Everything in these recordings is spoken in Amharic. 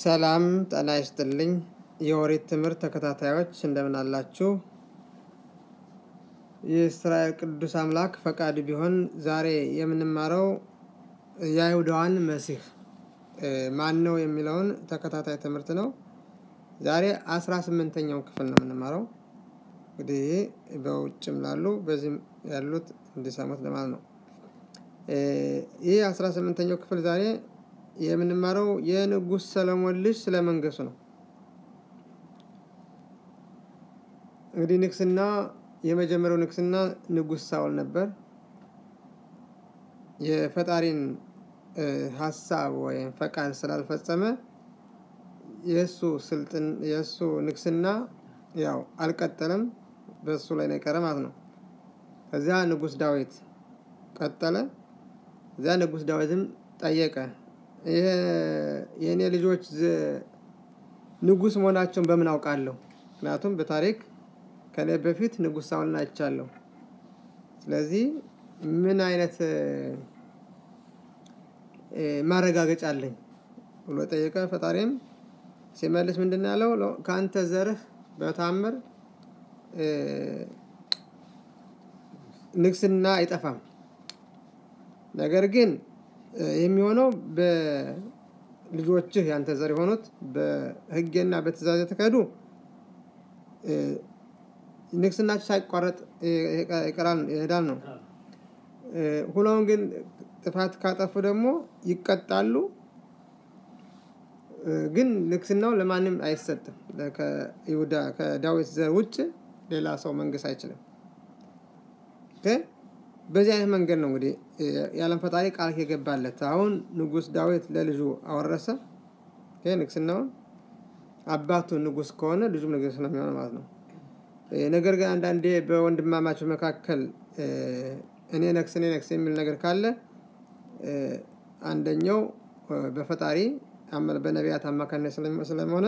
ሰላም ጤና ይስጥልኝ የኦሪት ትምህርት ተከታታዮች እንደምን አላችሁ? የእስራኤል ቅዱስ አምላክ ፈቃድ ቢሆን ዛሬ የምንማረው የአይሁዳዋን መሲህ ማን ነው የሚለውን ተከታታይ ትምህርት ነው። ዛሬ አስራ ስምንተኛው ክፍል ነው የምንማረው። እንግዲህ በውጭም ላሉ በዚህም ያሉት እንዲሰሙት ለማለት ነው። ይህ አስራ ስምንተኛው ክፍል ዛሬ የምንማረው የንጉሥ ሰለሞን ልጅ ስለ መንገሱ ነው። እንግዲህ ንግስና የመጀመሪያው ንግስና ንጉሥ ሳውል ነበር። የፈጣሪን ሀሳብ ወይም ፈቃድ ስላልፈጸመ የእሱ ስልጥን የእሱ ንግስና ያው አልቀጠለም፣ በእሱ ላይ ነው የቀረ ማለት ነው። ከዚያ ንጉሥ ዳዊት ቀጠለ። እዚያ ንጉሥ ዳዊትም ጠየቀ የእኔ ልጆች ንጉሥ መሆናቸውን በምን አውቃለሁ? ምክንያቱም በታሪክ ከኔ በፊት ንጉሥ ሳውልን አይቻለሁ። ስለዚህ ምን አይነት ማረጋገጫ አለኝ ብሎ ጠየቀ። ፈጣሪም ሲመልስ ምንድን ነው ያለው? ከአንተ ዘርህ በታምር ንግስና አይጠፋም። ነገር ግን የሚሆነው በልጆችህ ያንተ ዘር የሆኑት በሕጌና በትእዛዝ የተካሄዱ ንግስናቸው ሳይቋረጥ ይቀራል ይሄዳል ነው። ሁኖም ግን ጥፋት ካጠፉ ደግሞ ይቀጣሉ። ግን ንግስናው ለማንም አይሰጥም። ከይሁዳ ከዳዊት ዘር ውጭ ሌላ ሰው መንግስት አይችልም። በዚህ አይነት መንገድ ነው እንግዲህ የዓለም ፈጣሪ ቃል የገባለት። አሁን ንጉሥ ዳዊት ለልጁ አወረሰ ንግስናውን። አባቱ ንጉሥ ከሆነ ልጁም ንጉሥ ነው የሚሆነው ማለት ነው። ነገር ግን አንዳንዴ በወንድማማቸው መካከል እኔ ነግስ እኔ ነግስ የሚል ነገር ካለ አንደኛው በፈጣሪ በነቢያት አማካኝነት ስለሆነ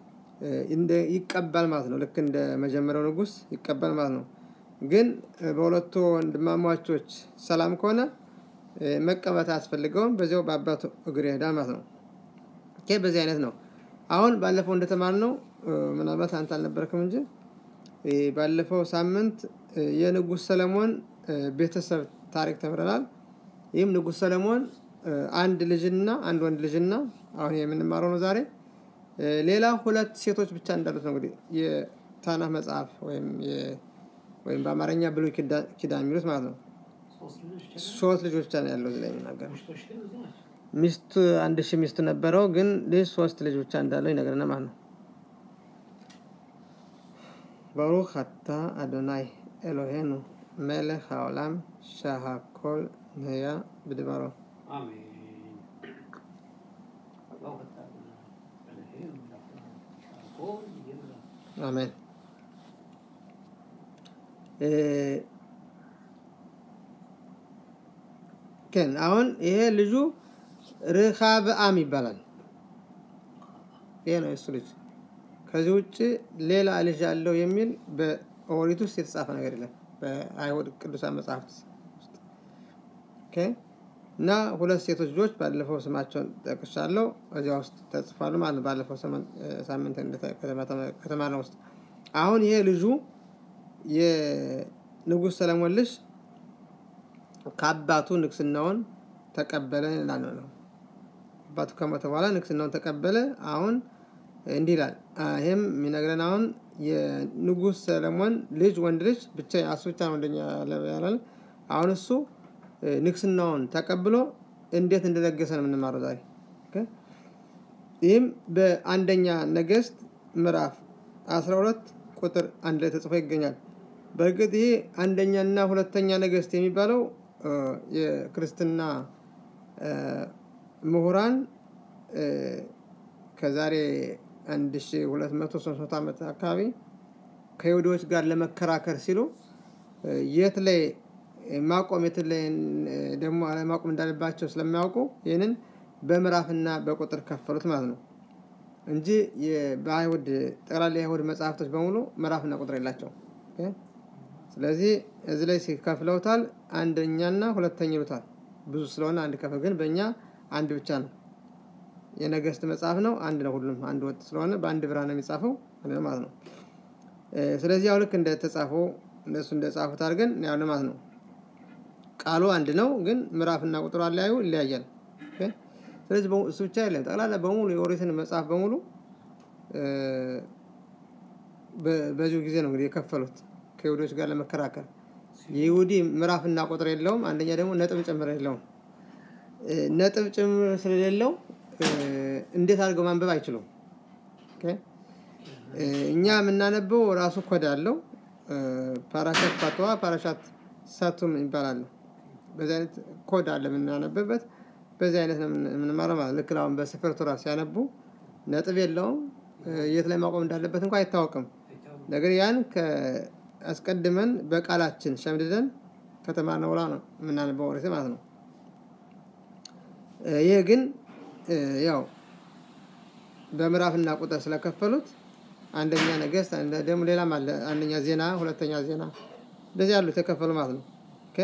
ይቀባል ማለት ነው። ልክ እንደ መጀመሪያው ንጉሥ ይቀባል ማለት ነው። ግን በሁለቱ ወንድማማቾች ሰላም ከሆነ መቀባት አያስፈልገውም። በዚያው በአባቱ እግር ይሄዳል ማለት ነው። በዚህ አይነት ነው። አሁን ባለፈው እንደተማርነው ምናልባት አንተ አልነበረክም እንጂ ባለፈው ሳምንት የንጉሥ ሰለሞን ቤተሰብ ታሪክ ተምረናል። ይህም ንጉሥ ሰለሞን አንድ ልጅና አንድ ወንድ ልጅና አሁን የምንማረው ነው ዛሬ ሌላ ሁለት ሴቶች ብቻ እንዳሉት ነው እንግዲህ የታናህ መጽሐፍ ወይም ወይም በአማርኛ ብሉይ ኪዳን የሚሉት ማለት ነው። ሶስት ልጆች ብቻ ነው ያለው እዚህ ላይ የሚናገረው። ሚስቱ አንድ ሺህ ሚስት ነበረው፣ ግን ልጅ ሶስት ልጅ ብቻ እንዳለው ይነግረናል ማለት ነው። ባሩክ አታ አዶናይ ኤሎሄኑ መለክ העולם שהכל נהיה בדברו አሜን። ግን አሁን ይሄ ልጁ ርኻብአም ይባላል። ይሄ ነው የሱ ልጅ። ከዚህ ውጭ ሌላ ልጅ አለው የሚል በኦሪት ውስጥ የተጻፈ ነገር የለም። በአይሁድ ቅዱሳን መጽሐፍት ውስጥ እና ሁለት ሴቶች ልጆች ባለፈው ስማቸውን ጠቅሻለሁ እዚያ ውስጥ ተጽፏሉ ማለት ነው። ባለፈው ሳምንት ከተማርነው ውስጥ አሁን ይሄ ልጁ የንጉሥ ሰለሞን ልጅ ከአባቱ ንግስናውን ተቀበለ ይላል ነው። አባቱ ከሞተ በኋላ ንግስናውን ተቀበለ። አሁን እንዲህ ይላል። ይህም የሚነግረን አሁን የንጉሥ ሰለሞን ልጅ ወንድ ልጅ ብቻ እሱ ብቻ ነው ወንደኛ ያላለ። አሁን እሱ ንግስናውን ተቀብሎ እንዴት እንደነገሰ ነው የምንማረው ዛሬ። ይህም በአንደኛ ነገስት ምዕራፍ 12 ቁጥር አንድ ላይ ተጽፎ ይገኛል። በእርግጥ ይሄ አንደኛና ሁለተኛ ነገስት የሚባለው የክርስትና ምሁራን ከዛሬ 1200 300 ዓመት አካባቢ ከይሁዶች ጋር ለመከራከር ሲሉ የት ላይ ማቆም የት ላይ ደግሞ አለማቆም እንዳለባቸው ስለሚያውቁ ይህንን በምዕራፍና በቁጥር ከፈሉት ማለት ነው እንጂ በአይሁድ ጠቅላላ የአይሁድ መጽሐፍቶች በሙሉ ምዕራፍና ቁጥር የላቸው። ስለዚህ እዚህ ላይ ሲከፍለውታል አንደኛና ሁለተኛ ይሉታል። ብዙ ስለሆነ አንድ ከፍል ግን በእኛ አንድ ብቻ ነው። የነገስት መጽሐፍ ነው። አንድ ነው። ሁሉም አንድ ወጥ ስለሆነ በአንድ ብርሃን ነው የሚጻፈው አንድ ነው ማለት ነው። ስለዚህ ያው ልክ እንደተጻፈው እነሱ እንደጻፉት አድርገን ያው ማለት ነው። ቃሉ አንድ ነው፣ ግን ምዕራፍና ቁጥሩ አለያዩ ይለያያል። ስለዚህ እሱ ብቻ የለም። ጠቅላላ በሙሉ የኦሪትን መጽሐፍ በሙሉ በዚሁ ጊዜ ነው እንግዲህ የከፈሉት ከይሁዶች ጋር ለመከራከር። የይሁዲ ምዕራፍና ቁጥር የለውም። አንደኛ ደግሞ ነጥብ ጭምር የለውም። ነጥብ ጭምር ስለሌለው እንዴት አድርገው ማንበብ አይችሉም። እኛ የምናነበው ራሱ ኮድ አለው። ፓራሻት ፓተዋ፣ ፓራሻት ሳቱም ይባላል። በዚህ አይነት ኮድ አለ የምናነብበት። በዚህ አይነት ነው የምንማረው ማለት ልክ አሁን በስፍር ቱራ ሲያነቡ ነጥብ የለውም። የት ላይ ማቆም እንዳለበት እንኳ አይታወቅም። ነገር ያን አስቀድመን በቃላችን ሸምድደን ከተማርነው በኋላ ነው የምናነበው ኦሪት ማለት ነው። ይህ ግን ያው በምዕራፍና ቁጥር ስለከፈሉት አንደኛ ነገስት ደግሞ ሌላም አለ። አንደኛ ዜና፣ ሁለተኛ ዜና እንደዚህ ያሉት የከፈሉ ማለት ነው።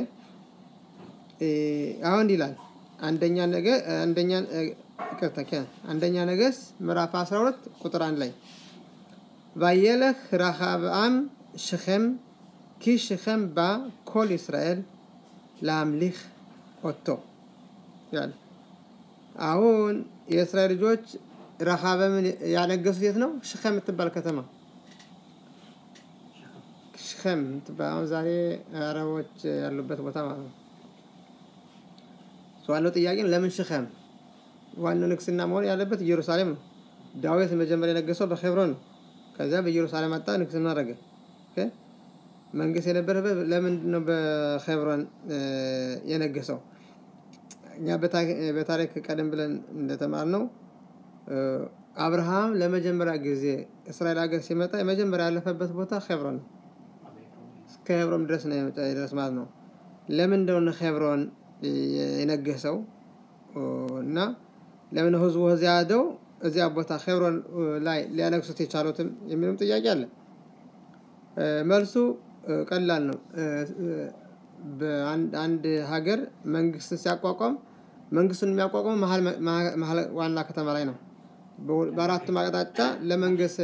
አሁን ይላል አንደኛ ነገ አንደኛ አንደኛ ነገስት ምዕራፍ 12 ቁጥር አንድ ላይ ባየለህ ረሃብአም ሽኸም ኪ ሽኸም ባ ኮል እስራኤል ለአምሊክ ኦቶ ያለ አሁን የእስራኤል ልጆች ረሃበምን ያነገሱት የት ነው? ሽኸም የምትባል ከተማ ሽኸም የምትባል አሁን ዛሬ አረቦች ያሉበት ቦታ ማለት ነው። ዋናው ጥያቄ ለምን ሽኸም? ዋናው ንግስና መሆን ያለበት ኢየሩሳሌም ነው። ዳዊት መጀመሪያ የነገሰው በኬብሮን ነው። ከዚያ በኢየሩሳሌም መጣ፣ ንግስና አደረገ። መንግስት የነበረበት ለምንድን ነው በኬብሮን የነገሰው? እኛ በታሪክ ቀደም ብለን እንደተማርነው አብርሃም ለመጀመሪያ ጊዜ እስራኤል ሀገር ሲመጣ የመጀመሪያ ያለፈበት ቦታ ኬብሮን ነው። እስከ ኬብሮን ድረስ ነው ድረስ ማለት ነው። ለምን እንደሆነ ኬብሮን የነገሰው እና ለምን ህዝቡ እዚያ ሄደው እዚያ ቦታ ኬብሮን ላይ ሊያነግሱት የቻሉትም የሚልም ጥያቄ አለ። መልሱ ቀላል ነው። በአንድ ሀገር መንግስት ሲያቋቋም መንግስቱን የሚያቋቋመው መሀል ዋና ከተማ ላይ ነው። በአራቱም አቅጣጫ ለመንግስት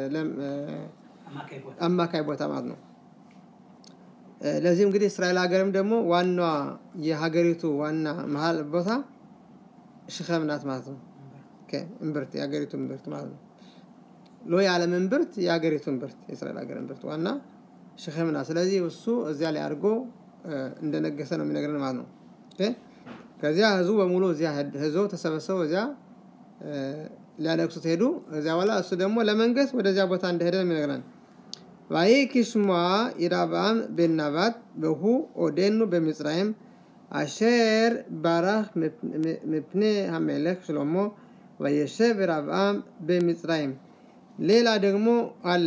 አማካይ ቦታ ማለት ነው። ለዚህም እንግዲህ እስራኤል ሀገርም ደግሞ ዋናዋ የሀገሪቱ ዋና መሀል ቦታ ሽኸም ናት ማለት ነው። እምብርት የሀገሪቱ እምብርት ማለት ነው። ሎ የዓለም እምብርት የሀገሪቱ እምብርት የእስራኤል ሀገር እምብርት ዋና ሽኸም ናት። ስለዚህ እሱ እዚያ ላይ አድርጎ እንደነገሰ ነው የሚነግረን ማለት ነው። ከዚያ ህዝቡ በሙሉ እዚያ ህዝቡ ተሰበሰቡ እዚያ ሊያነግሱት ሄዱ። እዚያ በኋላ እሱ ደግሞ ለመንገስ ወደዚያ ቦታ እንደሄደ ነው የሚነግረን። ዋይ ኪሽሟ ኢራብአም ቤናባት በሁ ኦዴኑ በምጽራይም አሸር ባራህ ምፕኔ ሀሜለክ ሽሎሞ ወየሸብ ኢራብአም በምጽራይም ሌላ ደግሞ አለ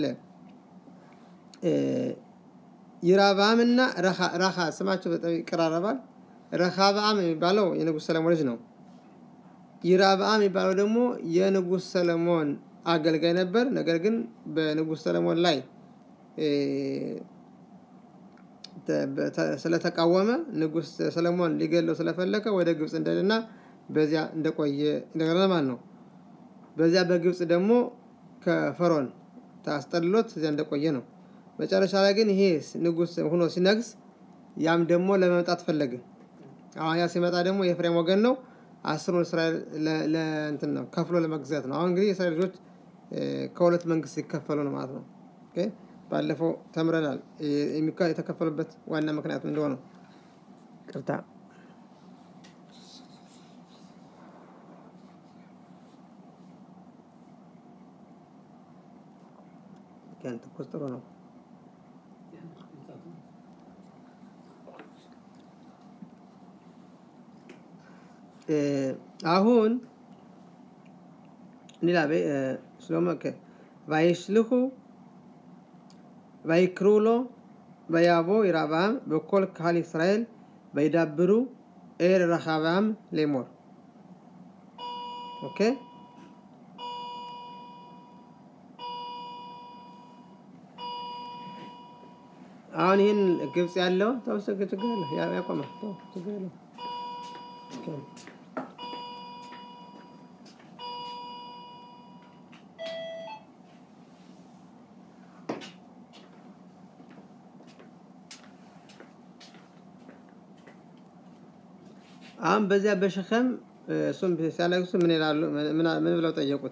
ይራብአም እና ረኻ ስማቸው በጣም ይቀራረባል። ረኻብአም የሚባለው የንጉሥ ሰለሞን ልጅ ነው። ይራብአም የሚባለው ደግሞ የንጉሥ ሰለሞን አገልጋይ ነበር። ነገር ግን በንጉሥ ሰለሞን ላይ ስለተቃወመ ንጉሥ ሰለሞን ሊገለው ስለፈለገ ወደ ግብፅ እንደልና በዚያ እንደቆየ እንደገና ማለት ነው። በዚያ በግብፅ ደግሞ ከፈሮን ታስጠልሎት እዚያ እንደቆየ ነው። መጨረሻ ላይ ግን ይሄ ንጉሥ ሆኖ ሲነግስ ያም ደግሞ ለመምጣት ፈለገ። አሁን ያ ሲመጣ ደግሞ የኤፍሬም ወገን ነው። አስሩን እስራኤል ለእንትን ነው ከፍሎ ለመግዛት ነው። አሁን እንግዲህ የእስራኤል ልጆች ከሁለት መንግስት ሲከፈሉ ነው ማለት ነው። ባለፈው ተምረናል የተከፈሉበት ዋና ምክንያቱ እንደሆነው ቅርታ ትኩስ ጥሩ ነው። አሁን ሌላ ስለሞቫይሽልሁ ቫይክሩ ሎ በያቦ ይራብአም በኮል ካህል እስራኤል በይዳብሩ ኤር ረኻብአም ሌሞር ኦኬ አሁን ይህን ግብፅ ያለው ተወሰገ ችግር የለ ያቆማል ችግር የለ አሁን በዚያ በሸኸም እሱም ሲያለቅሱ ምን ይላሉ? ምን ብለው ጠየቁት?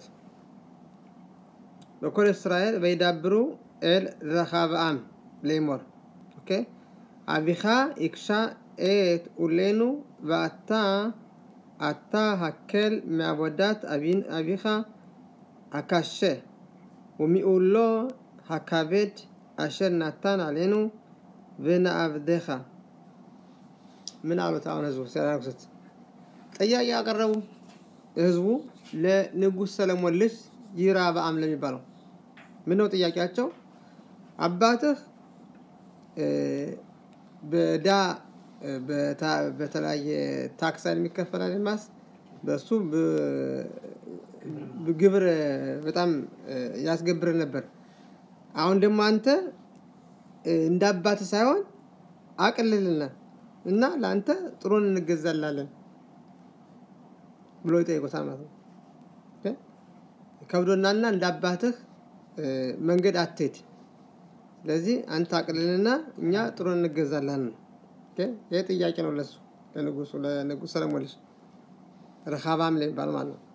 በኮል እስራኤል በይዳብሩ ኤል ረኻብአም ሌሞር ኦኬ አቢኻ ኢክሻ ኤት ኡሌኑ ואתה אתה הקל מעבודת אביך הקשה ומעולו הכבד אשר נתן עלינו ונעבדך ምን አሉት? አሁን ህዝቡ ሲያለቅሱት ጥያቄ ያቀረቡ ህዝቡ ለንጉሥ ሰለሞን ልጅ ይራብዓም ለሚባለው ምን ነው ጥያቄያቸው? አባትህ በዳ በተለያየ ታክስ የሚከፈላል ማስ በሱ ግብር በጣም ያስገብር ነበር። አሁን ደግሞ አንተ እንደ አባትህ ሳይሆን አቅልልና እና ለአንተ ጥሩን እንገዛላለን ብሎ ይጠይቁታል ማለት ነው። ከብዶናና እንደ አባትህ መንገድ አትሄድ፣ ስለዚህ አንተ አቅልልና እኛ ጥሩን እንገዛላለን። ይህ ጥያቄ ነው ለሱ ለንጉሱ ለንጉስ ሰለሞን ልጅ ረኻባም ለሚባል ማለት ነው።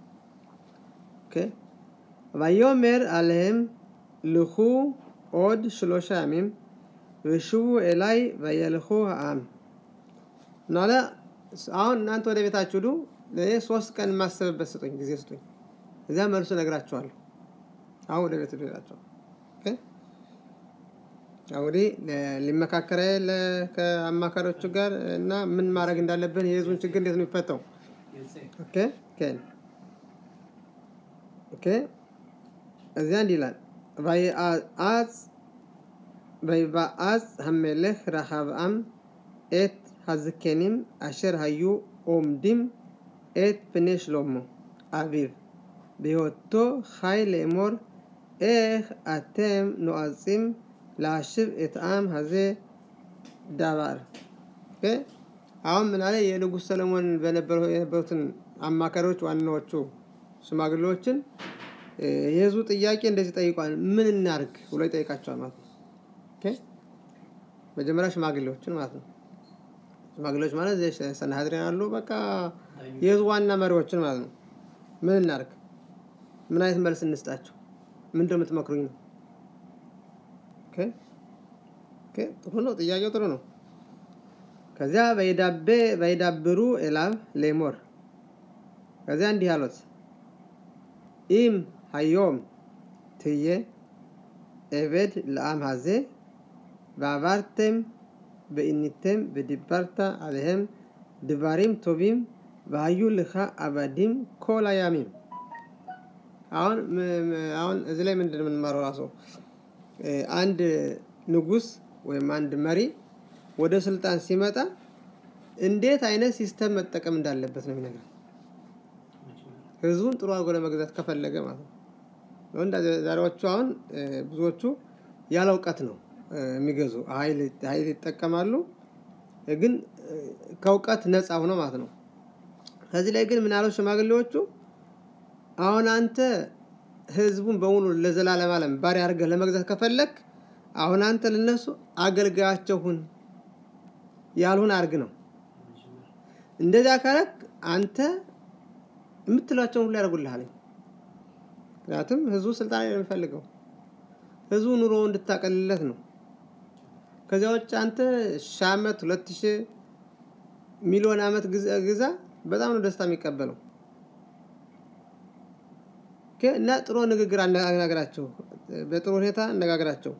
ויאמר עליהם לכו עוד שלושה ימים ושובו אליי וילכו העם ናለ አሁን እናንተ ወደ ቤታችሁ ሂዱ፣ ለእኔ ሶስት ቀን የማስብበት ስጡኝ፣ ጊዜ ስጡኝ፣ እዚያ መልሱ እነግራችኋለሁ። አሁን ወደ ቤት ሂዱ ይላቸዋል። እንግዲህ ሊመካከረ ከአማካሪዎቹ ጋር እና ምን ማድረግ እንዳለብን የህዝቡን ችግር እንዴት ነው የሚፈታው? እዚያ እንዲህ ይላል ויבעץ המלך רחבעם את הזקנים אשר היו עומדים את פני שלמה אביו בהיותו חי לאמור איך אתם נועצים להשיב את העם הזה דבר አሁን ምን አለ የንጉሥ ሰለሞን የነበሩትን አማካሪዎች ዋናዎቹ ሽማግሌዎችን የህዝቡ ጥያቄ እንደዚህ ጠይቋል፣ ምን እናርግ ብሎ ይጠይቃቸዋል ማለት ነው። መጀመሪያ ሽማግሌዎችን ማለት ነው። ሽማግሌዎች ማለት ሰናሀድሪን አሉ፣ በቃ የህዝቡ ዋና መሪዎችን ማለት ነው። ምን እናርግ? ምን አይነት መልስ እንስጣቸው? ምንድን ነው የምትመክሩኝ ነው? ጥሩ ነው፣ ጥያቄው ጥሩ ነው። ከዚያ በይዳብሩ ኤላብ ሌሞር ከዚያ እንዲህ አሉት ኢም ሃዮም ትዬ ኤቤድ ለአም ሀዜ ועברתם ועיניתם ודיברת עליהם דברים טובים והיו לך עבדים כל הימים አሁን አሁን እዚህ ላይ ምንድን የምንማረው ራሱ አንድ ንጉስ ወይም አንድ መሪ ወደ ስልጣን ሲመጣ እንዴት አይነት ሲስተም መጠቀም እንዳለበት ነው የሚነግረን። ህዝቡን ጥሩ አድርጎ ለመግዛት ከፈለገ ማለት ነው። እንደ ዛሬዎቹ አሁን ብዙዎቹ ያለ እውቀት ነው የሚገዙ ኃይል ይጠቀማሉ፣ ግን ከእውቀት ነፃ ሆኖ ማለት ነው። ከዚህ ላይ ግን ምናለው ሽማግሌዎቹ አሁን አንተ ህዝቡን በሙሉ ለዘላለም ዓለም ባሪያ አድርገህ ለመግዛት ከፈለግ አሁን አንተ ለነሱ አገልጋያቸው ሁን ያልሁን አድርግ ነው። እንደዚያ ካረግ አንተ የምትሏቸውን ሁሉ ያደርጉልሃል። ምክንያቱም ህዝቡ ስልጣን ላይ የሚፈልገው ህዝቡ ኑሮ እንድታቀልለት ነው። ከዚያ ውጭ አንተ ሺህ ዓመት ሁለት ሺህ ሚሊዮን ዓመት ግዛ፣ በጣም ነው ደስታ የሚቀበለው። እና ጥሩ ንግግር አነጋግራቸው፣ በጥሩ ሁኔታ አነጋግራቸው።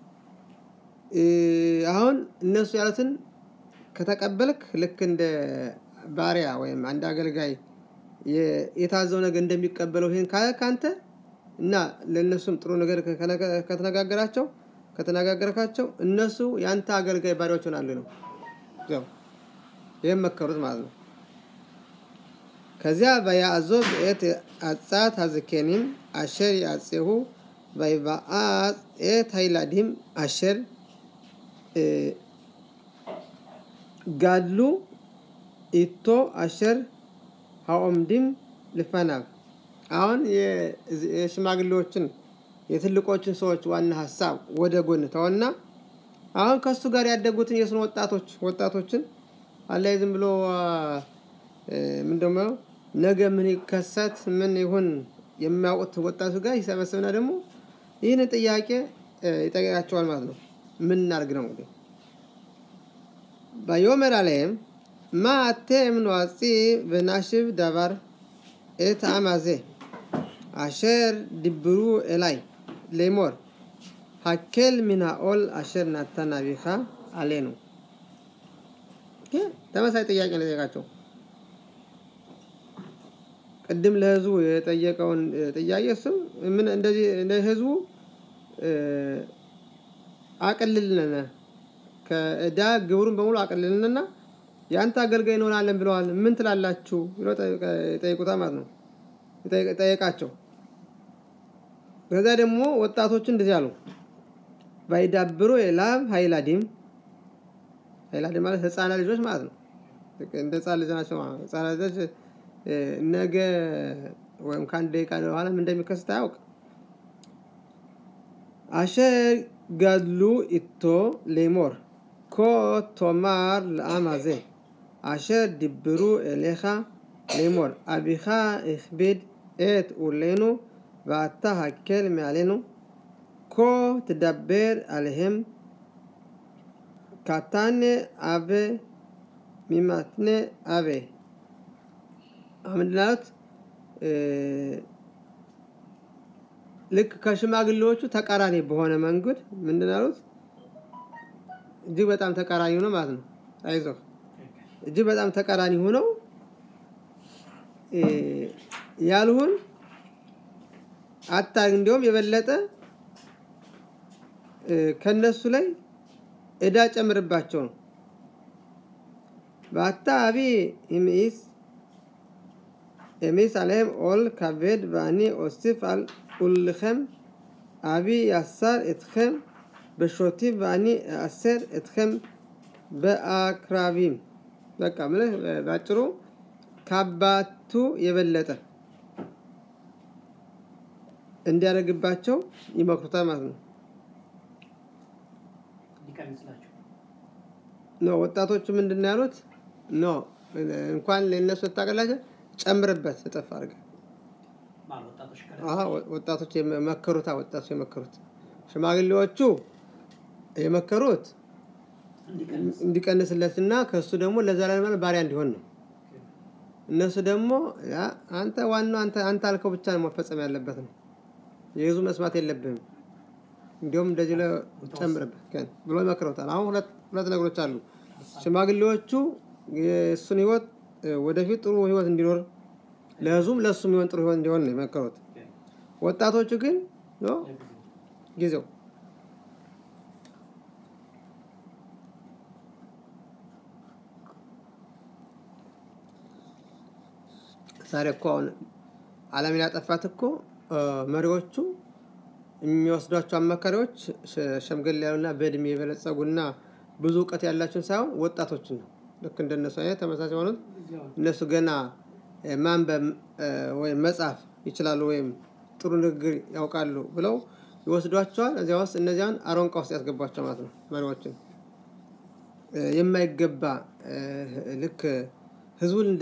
አሁን እነሱ ያሉትን ከተቀበልክ ልክ እንደ ባሪያ ወይም አንድ አገልጋይ የታዘው ነገር እንደሚቀበለው ይህን ካለ ካንተ እና ለእነሱም ጥሩ ነገር ከተነጋገራቸው ከተነጋገርካቸው እነሱ የአንተ አገልጋይ ባሪያዎች ሆናሉ ነው። ይህም መከሩት ማለት ነው። ከዚያ በያዕዞብ את עצת הזקנים אשר יעצהו ויבעץ את הילדים אשר גדלו איתו אשר העומדים לפניו አሁን የሽማግሌዎችን የትልቆችን ሰዎች ዋና ሀሳብ ወደ ጎን ተወና አሁን ከሱ ጋር ያደጉትን የስነ ወጣቶች ወጣቶችን አላይ ዝም ብሎ ምንደሞ ነገ ምን ይከሰት ምን ይሁን የሚያውቁት ወጣቱ ጋር ይሰበስብና ደግሞ ይህን ጥያቄ ይጠይቃቸዋል ማለት ነው። ምን እናድርግ ነው እንግዲህ ויאמר עליהם מה אתם נועצי ונשיב דבר את העם הזה אשר דיברו אליי לאמור הקל מן העול אשר נתן אביך עלינו ተመሳሳይ ጥያቄ ነው የጠየቃቸው። ቅድም ለህዝቡ የጠየቀውን ጥያቄ እሱም ምን እንደዚህ ህዝቡ አቅልልን ከእዳ ግብሩን በሙሉ አቅልልንና የአንተ አገልጋይ እንሆናለን ብለዋል። ምን ትላላችሁ ብሎ ጠይቁታ ማለት ነው ጠየቃቸው። ከዛ ደግሞ ወጣቶቹ እንደዚህ አሉ። ባይዳብሮ የላብ ሀይላዲም ሀይላዲም ማለት ህፃናት ልጆች ማለት ነው። እንደ ህፃን ልጅ ናቸው። ህፃናት ልጆች ነገ ወይም ከአንድ ደቂቃ በኋላ ምን እንደሚከሰት አያውቅ አሸር ገድሉ ኢቶ ሌሞር ኮ ቶማር ለአም הזה אשר דיברו אליך לאמור אביך הכביד את עולנו ואתה הקל מעלינו כה תדבר עליהם קטן אבה ממתנה אבה ምንድናሉት ልክ ከሽማግሌዎቹ ተቃራኒ በሆነ መንገድ ምንድን ያሉት እጅግ በጣም ተቃራኒ ሆነው ማለት ነው። አይዞህ እጅግ በጣም ተቃራኒ ሆነው ያልሁን አታርግ፣ እንዲሁም የበለጠ ከነሱ ላይ እዳ ጨምርባቸው ነው። በአታ አቢ ይምኢስ ኤሚስ አለህም ኦል ከቤድ ואני אוסיף על עולכם אבי יאסר אתכם בשוטים ואני אאסר אתכם በአክራቢም በቃ ምልህ ባጭሩ ከአባቱ የበለጠ እንዲያደርግባቸው ይመክሩታል ማለት ነው። ኖ ወጣቶቹ ምንድን ነው ያሉት? ኖ እንኳን ለእነሱ ታቀላቸው ጨምርበት እጥፍ አድርገህ ወጣቶች የመከሩት ወጣቶች የመከሩት ሽማግሌዎቹ የመከሩት እንዲቀንስለትና ከእሱ ደግሞ ለዘላለም ባሪያ እንዲሆን ነው። እነሱ ደግሞ አንተ ዋናው አንተ አንተ አልከው ብቻ ነው መፈጸም ያለበት ነው። የህዙ መስማት የለብህም። እንዲሁም እንደዚህ ጨምርበት ብሎ ይመክረውታል። አሁን ሁለት ሁለት ነገሮች አሉ። ሽማግሌዎቹ የእሱን ህይወት ወደፊት ጥሩ ህይወት እንዲኖር ለህዝቡም ለእሱ የሚሆን ጥሩ ህይወት እንዲሆን ነው የመከሩት። ወጣቶቹ ግን ጊዜው ዛሬ እኮ አሁን ዓለምን ያጠፋት እኮ መሪዎቹ የሚወስዷቸው አማካሪዎች ሸምገል ያሉና በእድሜ የበለጸጉና ብዙ እውቀት ያላቸውን ሳይሆን ወጣቶችን ነው። ልክ እንደነሱ አይነት ተመሳሳይ የሆኑት እነሱ ገና ማንበብ ወይም መጻፍ ይችላሉ ወይም ጥሩ ንግግር ያውቃሉ ብለው ይወስዷቸዋል። እዚያ ውስጥ እነዚያን አሮንቃ ውስጥ ያስገቧቸው ማለት ነው። መሪዎችን የማይገባ ልክ ህዝቡን እንደ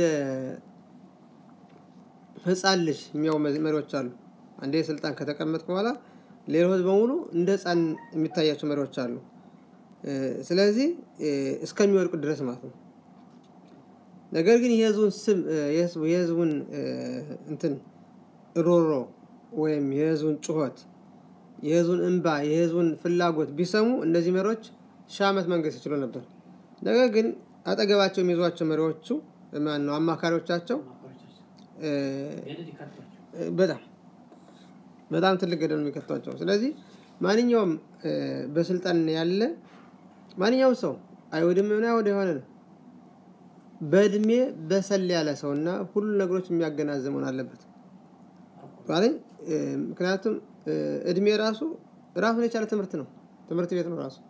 ህፃን ልጅ የሚያው መሪዎች አሉ። አንዴ ስልጣን ከተቀመጥኩ በኋላ ሌላው ህዝብ በሙሉ እንደ ህፃን የሚታያቸው መሪዎች አሉ። ስለዚህ እስከሚወድቁ ድረስ ማለት ነው። ነገር ግን የህዝቡን ስም የህዝቡን እንትን ሮሮ ወይም የህዝቡን ጩኸት፣ የህዝቡን እንባ፣ የህዝቡን ፍላጎት ቢሰሙ እነዚህ መሪዎች ሺህ ዓመት መንገስ ይችሉ ነበር። ነገር ግን አጠገባቸው የሚይዟቸው መሪዎቹ ማን ነው አማካሪዎቻቸው በጣም በጣም ትልቅ ገደል ነው የሚከቷቸው። ስለዚህ ማንኛውም በስልጣን ያለ ማንኛውም ሰው አይሁድም ሆነ አይሁድ የሆነ ነው በእድሜ በሰል ያለ ሰው እና ሁሉ ነገሮች የሚያገናዝብ መሆን አለበት። ምክንያቱም እድሜ ራሱ ራሱን የቻለ ትምህርት ነው፣ ትምህርት ቤት ነው ራሱ።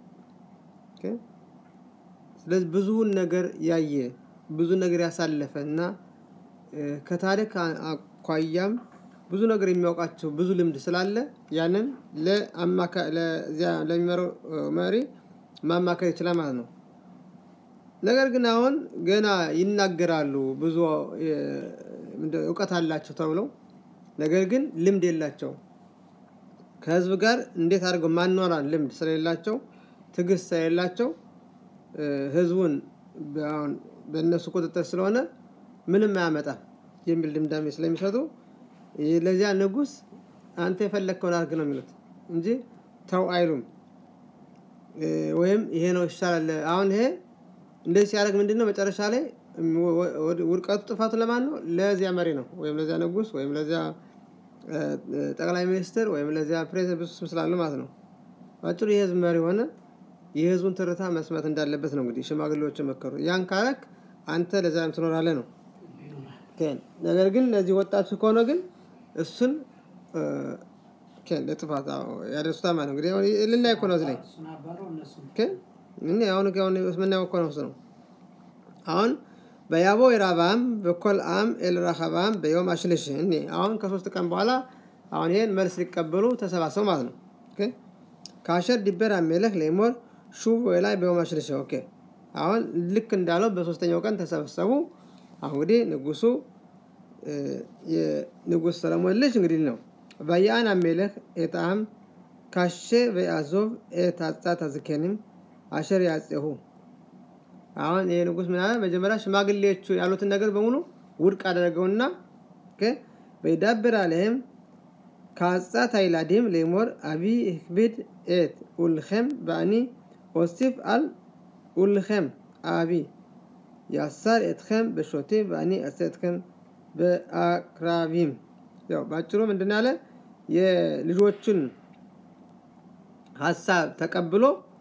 ስለዚህ ብዙውን ነገር ያየ ብዙ ነገር ያሳለፈ እና ከታሪክ አኳያም ብዙ ነገር የሚያውቃቸው ብዙ ልምድ ስላለ ያንን ለሚመራው መሪ ማማከር ይችላል ማለት ነው። ነገር ግን አሁን ገና ይናገራሉ ብዙ እውቀት አላቸው ተብለው ነገር ግን ልምድ የላቸው ከህዝብ ጋር እንዴት አድርገው ማኗራን ልምድ ስለሌላቸው ትዕግስት ስለሌላቸው ህዝቡን በእነሱ ቁጥጥር ስለሆነ ምንም አያመጣም የሚል ድምዳሜ ስለሚሰጡ ለዚያ ንጉስ አንተ የፈለግከውን አድርግ ነው የሚሉት እንጂ ተው አይሉም ወይም ይሄ ነው ይሻላል አሁን ይሄ እንደዚህ ሲያደርግ ምንድን ነው መጨረሻ ላይ ውድቀቱ ጥፋቱ ለማን ነው ለዚያ መሪ ነው ወይም ለዚያ ንጉስ ወይም ለዚያ ጠቅላይ ሚኒስትር ወይም ለዚያ ፕሬዚደንት ብዙ ስም ስላለ ማለት ነው አጭሩ የህዝብ መሪ ሆነ የህዝቡን ትርታ መስማት እንዳለበት ነው እንግዲህ ሽማግሌዎች መከሩ ያን ካረክ አንተ ለዘላለም ትኖራለህ ነው ነገር ግን ለዚህ ወጣቱ ከሆነ ግን እሱን ለጥፋት ያደርሱታ ማለት ነው እንግዲህ ልናይ እኮ ነው እዚህ ላይ አሁን ምናየው እኮ ነው ነው አሁን በያቦ የራባም በኮል አም ኤልራሃባም በዮም አሽልሽ እኔ አሁን ከሶስት ቀን በኋላ አሁን ይሄን መልስ ሊቀበሉ ተሰባሰቡ ማለት ነው ከአሸር ዲበር አሜለክ ሌሞር ሹብ ላይ በዮም አሽልሽ ኦኬ አሁን ልክ እንዳለው በሶስተኛው ቀን ተሰበሰቡ አሁን እንግዲህ ንጉሱ የንጉስ ሰለሞን ልጅ እንግዲህ ነው በያን አሜለክ ኤጣም ካሼ በያዞብ ኤታጻት አዝኬንም አሸር ያጼሁ አሁን ይሄ ንጉስ ምን አለ መጀመሪያ ሽማግሌዎቹ ያሉትን ነገር በሙሉ ውድቅ አደረገውና በይዳብር አለህም ከአጻት አይላዲም ሌሞር አቢ ህክቢድ ኤት ኡልኸም በአኒ ኦሲፍ አል ኡልኸም አቢ ያሳር ኤትኸም በሾቴ በአኒ አሰ ኤትኸም በአክራቢም ያው ባጭሩ ምንድን ያለ የልጆቹን ሀሳብ ተቀብሎ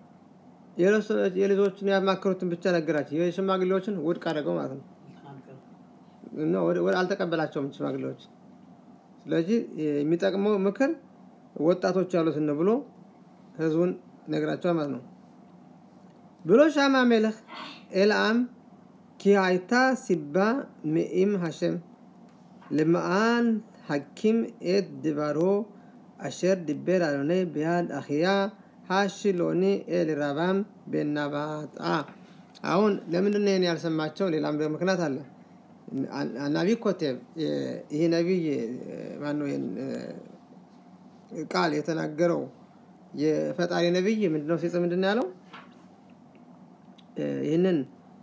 የልጆችን ያማከሩትን ብቻ ነገራቸው የሽማግሌዎችን ውድቅ አደረገው ማለት ነው አልተቀበላቸውም ሽማግሌዎች ስለዚህ የሚጠቅመው ምክር ወጣቶች ያሉትን ብሎ ህዝቡን ነግራቸዋል ማለት ነው ብሎ ሻማ ሜለክ ኤልአም ኪ አይታ ሲባ ምኢም ሀሸም ልመአን ሐኪም ኤት ድባሮ አሸር ድቤር አሎኔ ቢያድ አኽያ ሃሽሎኒ ኤልራባም ቤናባት አሁን ለምንድን ይህን ያልሰማቸው ሌላም ምክንያት አለ አናቢ ኮቴብ ይህ ነቢይ ማነው ቃል የተናገረው የፈጣሪ ነቢይ ምንድነው ሲጽ ምንድን ያለው ይህንን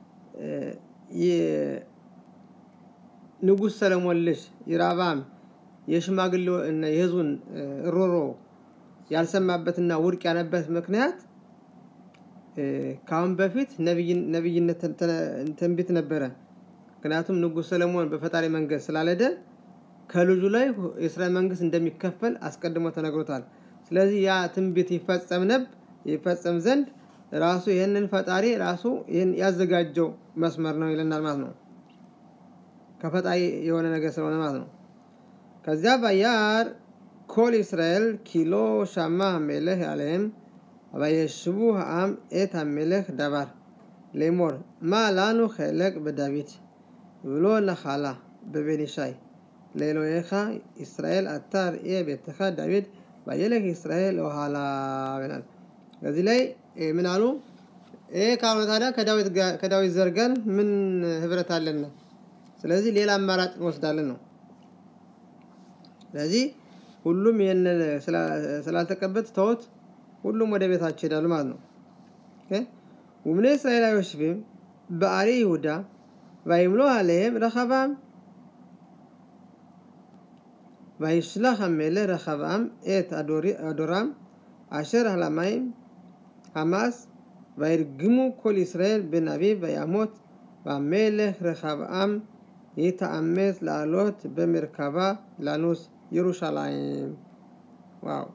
ንጉስ ሰለሞን ልጅ የራባም የሽማግሌ የህዝቡን ሮሮ ያልሰማበትና ውድቅ ያነበት ምክንያት ከአሁን በፊት ነቢይነት ትንቢት ነበረ ምክንያቱም ንጉስ ሰለሞን በፈጣሪ መንገድ ስላለደ ከልጁ ላይ የእስራኤል መንግስት እንደሚከፈል አስቀድሞ ተነግሮታል ስለዚህ ያ ትንቢት ይፈጸም ነብ ይፈጸም ዘንድ ራሱ ይህንን ፈጣሪ ራሱ ይህን ያዘጋጀው መስመር ነው ይለናል ማለት ነው ከፈጣሪ የሆነ ነገር ስለሆነ ማለት ነው ከዚያ ባያር כל ישראל כי לא שמע המלך עליהם, וישבו העם את המלך דבר, לאמור, מה לנו חלק בדוד, ולא נחלה בבן ישי. לאלוהיך ישראל אתה ראה ביתך דוד, וילך ישראל אוהלה ብላል በዚህ ላይ ምን አሉ ይሄ ካልሆነ ታዲያ ከዳዊት ዘር ጋር ምን ህብረት አለን ስለዚህ ሌላ አማራጭ እንወስዳለን ነው ስለዚህ ሁሉም ይህን ስላልተቀበት ተውት ሁሉም ወደ ቤታቸው ይሄዳሉ ማለት ነው ወምኔ እስራኤል አይወሽብም በአሪ ይሁዳ וימלא עליהם רחבעם. וישלח המלך רחבעם את אדורם אשר על המים חמס וירגמו כל ישראל בן אביב וימות והמלך רחבעם יתאמץ לעלות במרכבה לנוס ירושלים. וואו.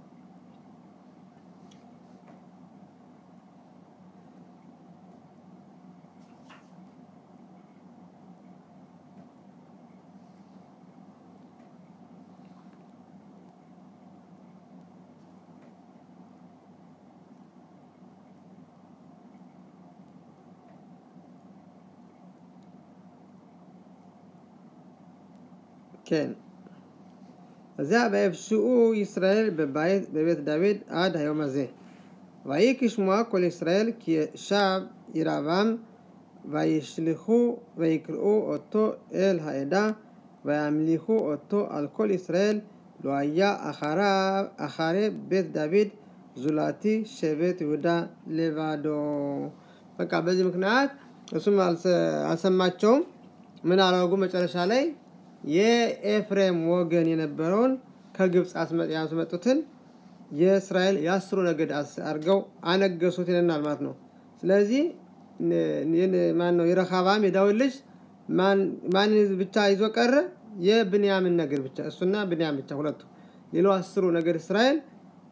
כן. זה ויבשעו ישראל בבית, בבית דוד עד היום הזה. ויהי כשמוע כל ישראל כי שב ירבעם וישליכו ויקראו אותו אל העדה וימליכו אותו על כל ישראל לא היה אחריו, אחרי בית דוד זולתי שבט ይሁዳ לבዶ በቃ በዚህ ምክንያት እሱም አልሰማቸውም ምን አረጉ መጨረሻ ላይ የኤፍሬም ወገን የነበረውን ከግብፅ ያስመጡትን የእስራኤል የአስሩ ነገድ አድርገው አነገሱት ይለናል ማለት ነው ስለዚህ ማን ነው የረሃባም የዳዊት ልጅ ማን ብቻ ይዞ ቀረ የብንያምን ነገድ ብቻ እሱና ብንያም ብቻ ሁለቱ ሌላው አስሩ ነገድ እስራኤል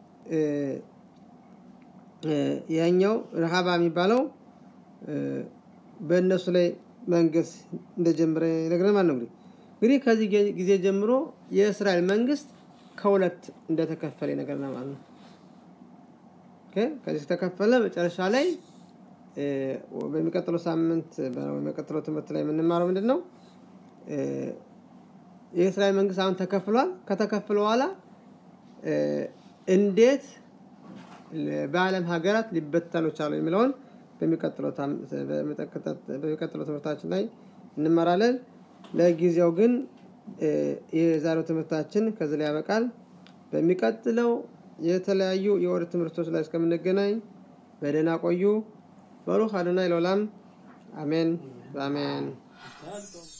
ያኛው ረሃባ የሚባለው በእነሱ ላይ መንግስት እንደጀመረ ይነግረን ማለት ነው እንግዲህ እንግዲህ ከዚህ ጊዜ ጀምሮ የእስራኤል መንግስት ከሁለት እንደተከፈለ ይነግረናል ማለት ነው ከዚህ ተከፈለ መጨረሻ ላይ በሚቀጥለው ሳምንት በሚቀጥለው ትምህርት ላይ የምንማረው ምንድን ነው የእስራኤል መንግስት አሁን ተከፍሏል ከተከፍለ በኋላ እንዴት በአለም ሀገራት ሊበተኑ ቻሉ የሚለውን በሚቀጥለው ትምህርታችን ላይ እንመራለን ለጊዜው ግን የዛሬው ትምህርታችን ከዚህ ላይ ያበቃል በሚቀጥለው የተለያዩ የወር ትምህርቶች ላይ እስከምንገናኝ በደህና ቆዩ በሩህ አዶናይ ለውላም አሜን አሜን